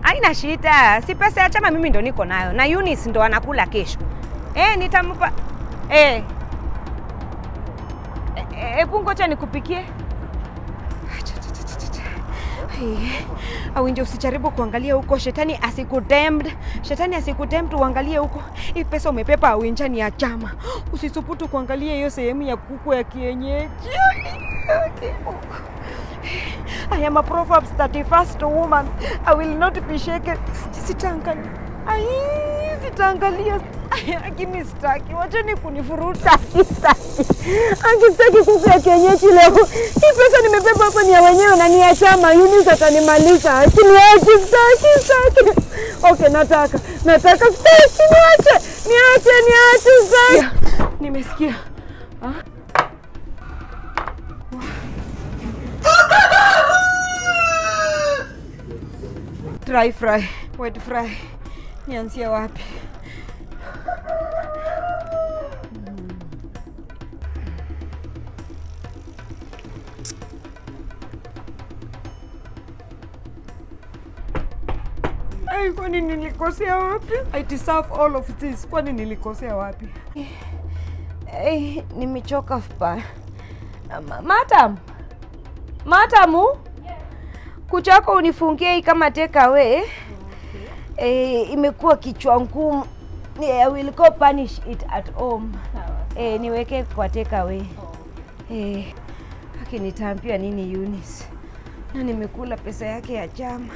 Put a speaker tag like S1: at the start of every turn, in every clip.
S1: Haina shida, si pesa ya chama mimi ndo niko nayo na Eunice ndo anakula kesho. Eh, nitampa eh. Hebu ngoja nikupikie. Awinje, usijaribu kuangalia huko, shetani asikutempt, shetani asikutempt. Uangalie huko, hii pesa umepepa Awinja ni ya chama. Usisuputu kuangalia hiyo sehemu ya kuku ya kienyeji. I am a Proverbs 31st woman. I will not be shaken. Sitaangalia. Ai, sitaangalia. Lakini sitaki, wacheni kunifuruta. Sitaki. Akitaki kuku ya kienyeji leo. Hii pesa nimebeba hapa ni ya wenyewe na ni ya chama. Eunice atanimaliza. Siniache, sitaki, sitaki. Okay, nataka. Nataka sitaki, niache. Niache, niache, sitaki. Nimesikia. Ah? Dry fry, wet fry. Nianzie wapi? Ai, kwani nilikosea wapi? I deserve all of this. Kwani nilikosea wapi? Eh, nimechoka vibaya. Ma- Madam. Madamu? Kucha yako unifungie hii kama take away. Eh, imekuwa kichwa ngumu. Eh, I will go punish it at home. Eh, niweke kwa take away. Eh, akinitaambia nini Eunice? Na nimekula pesa yake ya chama.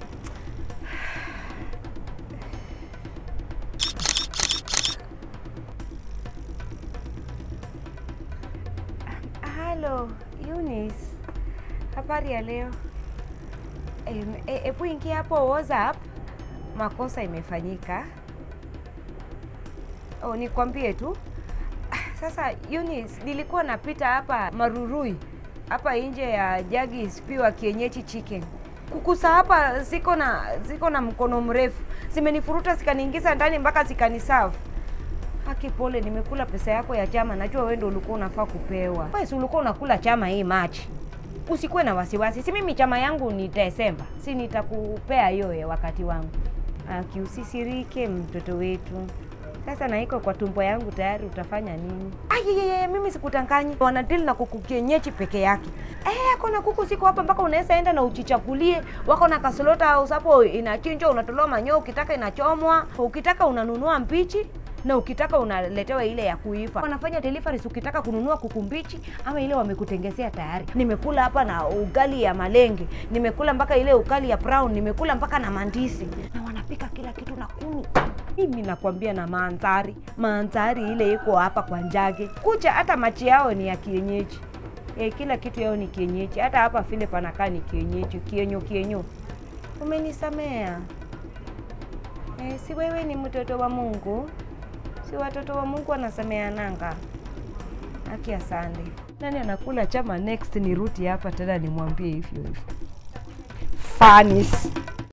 S1: Halo, Eunice. Habari ya leo? Em, e- Hebu ingia hapo WhatsApp. Makosa imefanyika. Oh, nikwambie tu. Ah, Sasa Eunice, nilikuwa napita hapa Marurui hapa nje ya Jagis Pure kienyeji chicken. Kukusa hapa ziko na ziko na mkono mrefu, zimenifuruta zikaniingiza ndani mpaka zikaniserve. Haki pole, nimekula pesa yako ya chama. Najua wewe ndio ulikuwa unafaa kupewa. Wewe si ulikuwa unakula chama hii Machi. Usikuwe na wasiwasi, si mimi chama yangu ni Desemba, si nitakupea hiyo ya wakati wangu. Aki, usisirike mtoto wetu. Sasa na iko kwa tumbo yangu tayari, utafanya nini? Ayeyeye, mimi sikutanganyi, wanadili na kuku kienyeji peke yake. Eh, ako na kuku siko hapa mpaka unaweza enda na uchichakulie. Wako na kasolota house hapo, inachinjwa, unatolewa manyoo, ukitaka inachomwa, ukitaka unanunua mbichi na ukitaka unaletewa ile ya kuiva. Wanafanya deliveries ukitaka kununua kuku mbichi ama ile wamekutengezea tayari. Nimekula hapa na ugali ya malenge, nimekula mpaka ile ugali ya brown, nimekula mpaka na mandisi, na wanapika kila kitu na kuni. Mimi nakwambia na mandhari, mandhari ile iko hapa kwa Njage. Kucha hata machi yao ni ya kienyeji. E, kila kitu yao ni kienyeji. Hata hapa vile panakaa ni kienyeji, kienyo kienyo. Umenisamea. E, si wewe ni mtoto wa Mungu? Si watoto wa Mungu wanasameananga? Haki asante. Nani anakula chama next? Ni ruti hapa tena nimwambie hivyo hivyo. Fanis.